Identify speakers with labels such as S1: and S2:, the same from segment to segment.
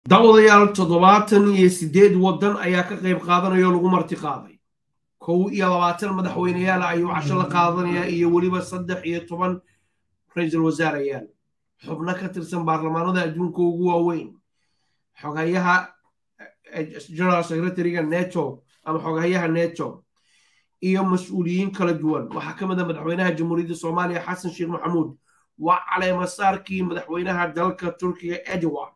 S1: dawadayaal toddobaatan iyo siddeed waddan ayaa ka qayb qaadanaya oo lagu marti qaaday kow iyo labaatan madaxweyneyaal ayuu casho la qaadanayaa iyo weliba saddex iyo toban ra-iisul wasaarayaal xubno ka tirsan baarlamaanada adduunka ugu waaweyn xogayaha general secretariga neto ama xogayaha neto iyo mas-uuliyiin kala duwan waxaa ka mid a madaxweynaha jamhuuriyadda soomaaliya xasan sheekh maxamuud waa caleemasaarkii madaxweynaha dalka turkiga edward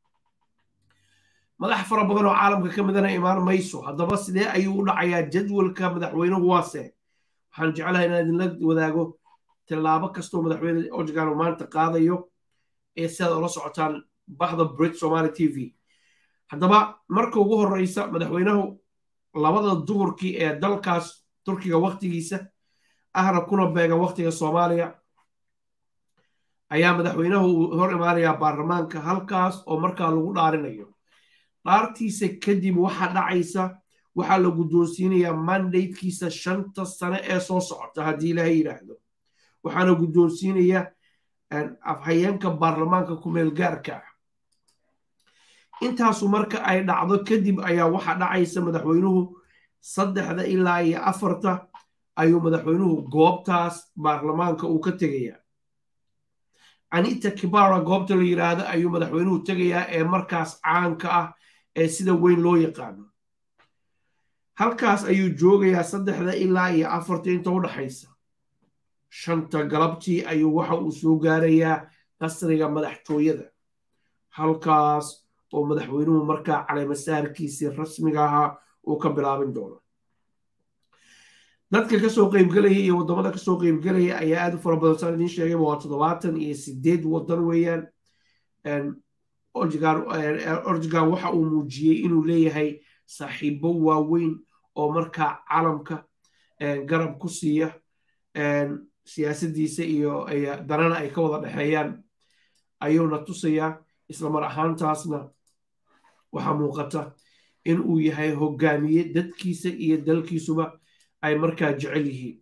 S1: madax fara badan oo caalamka ka midana imaan mayso haddaba sidee ayuu u dhacayaa jadwalka madaxweynuhu waase waxaan jeclahay inaan idinla wadaago tillaabo kastoo madaxweyne organ maanta qaadayo ee sidaad ola socotaan bahda brit somaali t v haddaba marka ugu horeysa madaxweynuhu labada duhurkii ee dalkaas turkiga waktigiisa ahna kuna beegan waktiga soomaaliya ayaa madaxweynuhu hor imaanayaa baarlamaanka halkaas oo markaa lagu dhaarinayo dhaartiisa kadib waxaa dhacaysa waxaa la guddoonsiinayaa mandatekiisa shanta sane ee soo socota haddii ilaahay yidhaahdo waxaana guddoonsiinaya afhayeenka baarlamaanka kumeel gaarka ah intaasu marka ay dhacdo kadib ayaa waxaa dhacaysa madaxweynuhu saddexda ilaa iyo afarta ayuu madaxweynuhu goobtaas baarlamaanka uu ka tegayaa anita kibara goobta la yidhaahdo ayuu madaxweynuhu tegayaa ee markaas caanka ah ee sida weyn loo yaqaano halkaas ayuu joogayaa saddexda ilaa iyo afarta inta u dhaxaysa shanta galabtii ayuu waxa uu soo gaarayaa qasriga madaxtooyada halkaas oo madaxweynuhu markaa caleemasaarkiisii rasmiga ahaa uu ka bilaabin doono dadka kasoo qeybgelaya iyo waddamada kasoo qeybgelaya ayaa aad u fara badan saan idiin sheegayba waa toddobaatan iyo sideed waddan weeyaan orjigan waxa uu muujiyey inuu leeyahay saaxiibo waaweyn oo markaa calamka garab ku siiya siyaasadiisa iyo danana ay ka wada dhexeeyaan ayuuna tusayaa isla mar ahaantaasna waxaa muuqata in uu yahay hogaamiye dadkiisa iyo dalkiisuba ay markaa jecel yihiin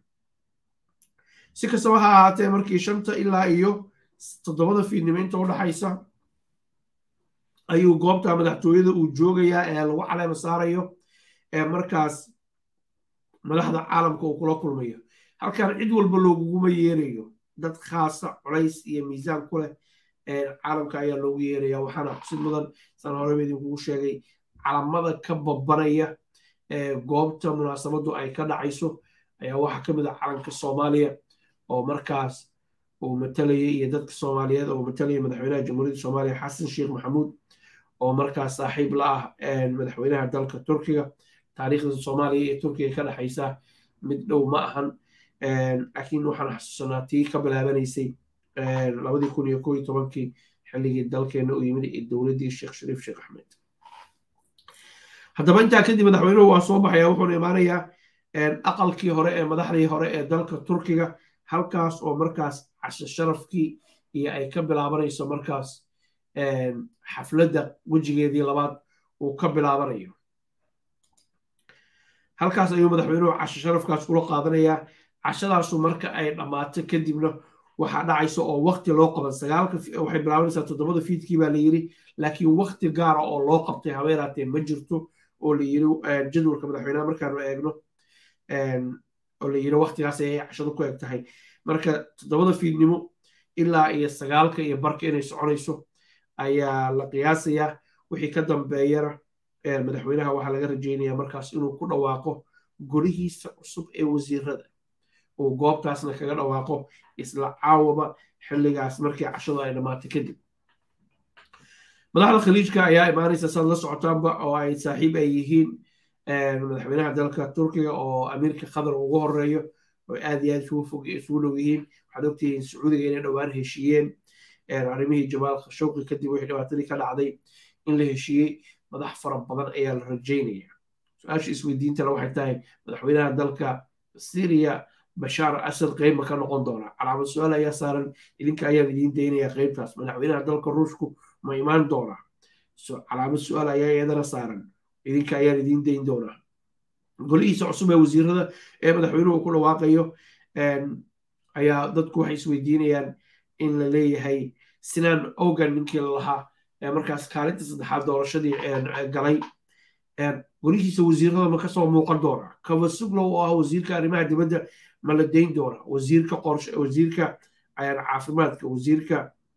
S1: si kastaba ha ahaatee markii shanta ilaa iyo toddobada fiidnimo inta u dhaxaysa ayuu goobta madaxtooyada uu joogayaa ee lagu caleema saarayo ee markaas madaxda caalamka uu kula kulmayo halkan cid walba looguguma yeerayo dad khaasa culays iyo miisaan ku leh caalamka ayaa loogu yeeraya waxaana xusid mudan saan horeba idinkugu sheegay calamada ka babanaya goobta munaasabadu ay ka dhacayso ayaa waxaa ka mid ah calanka soomaaliya oo markaas uu matalaya iyo dadka soomaaliyeed oo matalaya madaxweynaha jamhuuriyadda soomaaliya xasan sheekh maxamuud oo markaas saaxiib la ah madaxweynaha dalka turkiga taariikhda soomaaliya iyo turkiga ka dhexaysa mid dhow ma ahan laakiin waxaan xasuusanaa tii ka bilaabanaysay labadii kun iyo koo iyo tobankii xilligii dalkeena u yimid ee dowladdii sheekh shariif sheekh axmed haddaba intaa kadib madaxweynuhu waa soo baxaya wuxuuna imaanayaa aqalkii hore ee madaxdii hore ee dalka turkiga halkaas oo markaas casho sharafkii iyo ay ka bilaabanayso markaas xafladda wejigeedii labaad uu ka bilaabanayo halkaas ayuu madaxweynuhu casho sharafkaas kula qaadanayaa cashadaasu marka ay dhammaato kadibna waxaa dhacaysa oo wakti loo qaban sagaalka waxay bilaabanaysaa toddobada fiidkii baa la yiri laakiin wakti gaara oo loo qabtay habeeraatee ma jirto oo la yiri jadwalka madaxweynaha markaanu eegno oo la yiri waktigaas ayay cashadu ku eg tahay marka toddobada fiidnimo ilaa iyo sagaalka iyo barka inay soconayso ayaa la qiyaasayaa wixii ka dambeeyana madaxweynaha waxaa laga rajeynaya markaas inuu ku dhawaaqo golihiisa cusub ee wasiirada uu goobtaasna kaga dhawaaqo isla caawaba xilligaas markii cashadu ay dhammaatay kadib madaxda khaliijka ayaa imaanaysa saad la socotaanba oo ay saaxiib ay yihiin madaxweynaha dalka turkiga oo amiirka qatar ugu horeeyo oo aad iyo aad isugu fog isugu dhow yihiin waxaad ogtihiin sacuudiga inay dhowaan heshiiyeen arrimihii jamaal khashowqi kadib wixii dhibaatadii ka dhacday in la heshiiyey madax fara badan ayaa la rajaynaya su-aasha isweydiintana waxay tahay madaxweynaha dalka syria bashaar asad qeyb ma ka noqon doonaa calaamad su-aal ayaa saaran idinka ayaan idiin daynaya qeybtaas madaxweynaha dalka ruushku ma imaan doonaa calaamad su-aal ayaa iyadana saaran idinka ayaan idiin dayn doonaa golihiisa cusub ee wasiirada ee madaxweynuhu ku dhawaaqayo ayaa dadku waxay isweydiinayaan in la leeyahay sinaan ogan ninkii lalahaa markaas kaalinta saddexaad doorashadii galay golihiisa wasiirada ma kasoo muuqan doona kavasuglow oo ah wasiirka arrimaha dibadda ma la dayn doona wasiirka qorshe wasiirka caafimaadka wasiirka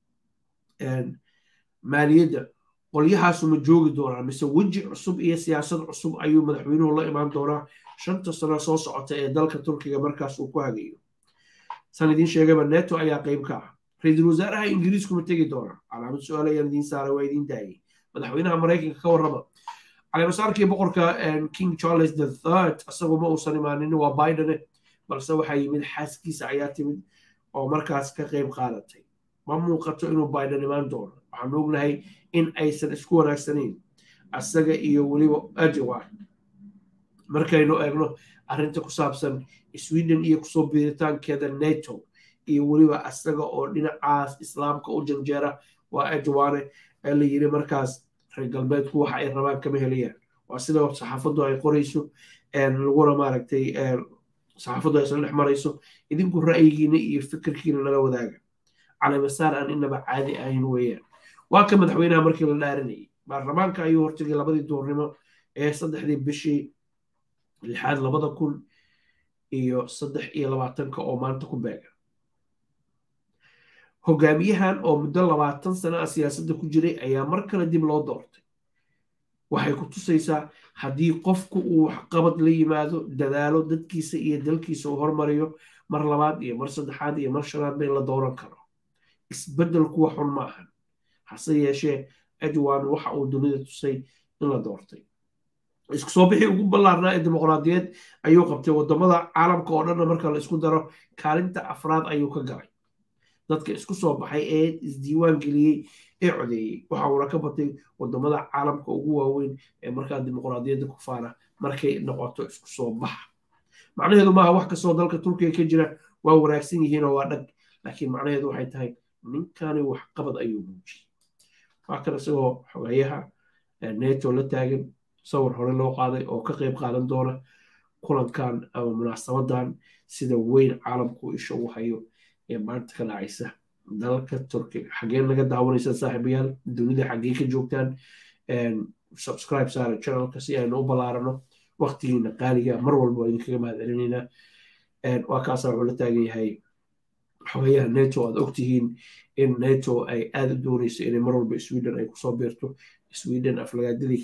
S1: maaliyadda qolyahaasu ma joogi doonaa mise weji cusub iyo siyaasad cusub ayuu madaxweynuhu la imaan doonaa shanta sano soo socota ee dalka turkiga markaas uu ku hagayo san idiin sheegayba neto ayaa qayb ka ah ra-iisul wasaaraha ingiriisku ma tegi doonaa calaamad su-aal ayaan idiin saaray waa idiin daayay madaxweynaha maraykanka ka warrama caleemasaarkii boqorka king charles the third isagu ma uusan imaanin waa bidene balse waxaa yimid xaaskiisa ayaa timid oo markaas ka qayb qaadatay ma muuqato inuu biden imaan doono waxaanu ognahay in aysan isku wanaagsanayn asaga iyo weliba ajowa markaynu eegno arrinta ku saabsan sweden iyo kusoo biiritaankeeda nato iyo weliba asaga oo dhinacaas islaamka u janjeera waa ajowane ee la yiri markaas reer galbeedku waxa ay rabaan kama helayaan waa sida saxaafaddu ay qorayso laguna maaragtay saxaafaddu ay isla dhex marayso idinku ra'yigiina iyo fikirkiina nala wadaaga caleemasaar aan inaba caadi ahayn weeyaan waa ka madaxweynaha markii la dhaarinayay baarlamaanka ayuu hortagay labadii duurnimo ee saddexdii bishii lixaad labada kun iyo saddex iyo labaatanka oo maanta ku beega hogaamiyahan oo muddo labaatan sana ah siyaasadda ku jiray ayaa mar kale dib loo doortay waxay ku tusaysaa haddii qofku uu waxqabad la yimaado dadaalo dadkiisa iyo dalkiisa uu hormariyo mar labaad iyo mar saddexaad iyo mar shanaad ba in la dooran karo isbeddel kuwa xun ma ahan hase yeeshee ajwan waxa uu dunida tusay in la doortay isku soo bixii ugu ballaarnaa ee dimuqraadiyeed ayuu qabtay waddamada caalamka oo dhanna marka la isku daro kaalinta afraad ayuu ka galay dadka isku soo baxay ee isdiiwaan geliyey ee codeeyey waxa uuna ka batay waddamada caalamka ugu waaweyn ee markaa dimuqraadiyadda ku faana markay noqoto isku soo baxa macnaheedu maaha wax kastoo dalka turkiga ka jira waa wanaagsan yihiin oo waa dhag laakiin macnaheedu waxay tahay ninkani waxqabad ayuu muujiyey waa kan isagoo xogeeyaha neto la taagan sawir hore loo qaaday oo ka qayb qaadan doona kulankan ama munaasabadan sida weyn caalamku isha u hayo ee maanta ka dhacaysa dalka turkiga xaggeen naga daawanaysa saaxiibayaal dunida xaggee ka joogtaan subscribe saara channelka si aynu u ballaarano waqtigiina qaaliga mar walba waa idinkaga mahad celinaynaa waa kaasa wuxuu la taagan yahay xogeyaha neto aad ogtihiin in neto ay aada u doonayso inay mar walba sweden ay kusoo biirto sweden aflagaadadii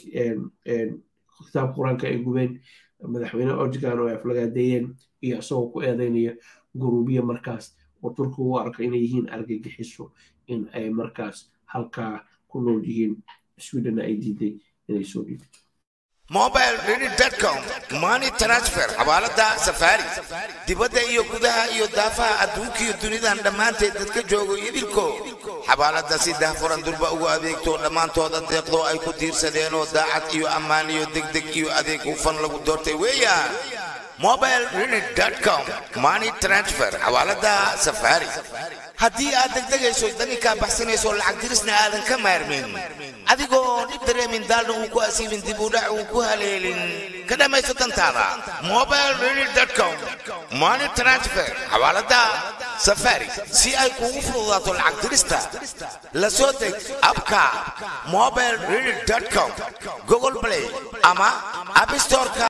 S1: kitaabka qur-aanka ay gubeen madaxweyne orjigan oo ay aflagaadeeyeen iyo isagoo ku eedeynaya guruubiya markaas oo turkiga u arka inay yihiin argagixiso in ay markaas halkaa ku nool yihiin swedenna ay diiday inay soo dhiibto
S2: mobileready.com money transfer xawaalada safari dibadda iyo gudaha iyo daafaha adduunkiiyo dunidan dhammaanteed dadka joogo idilko xawaalada si dahfuran durba ugu adeegto dhammaantooda deeqdo ay ku tiirsadeenoo daacad iyo ammaan iyo degdeg iyo adeeg hufan lagu doortay weeyaan mobileready.com money transfer xawaalada safari haddii aad degdegayso daninkaa baxsanayso lacag dirisna aadan ka maarmin adigoo dhib dareemin daalna uu ku asiibin dib u dhac uu ku haleelin ka dhammayso dantaada mobileready.com money transfer xawaalada safari si ay kuugu fududaato lacag dirista la soo deg abka mobileready.com google play ama app storeka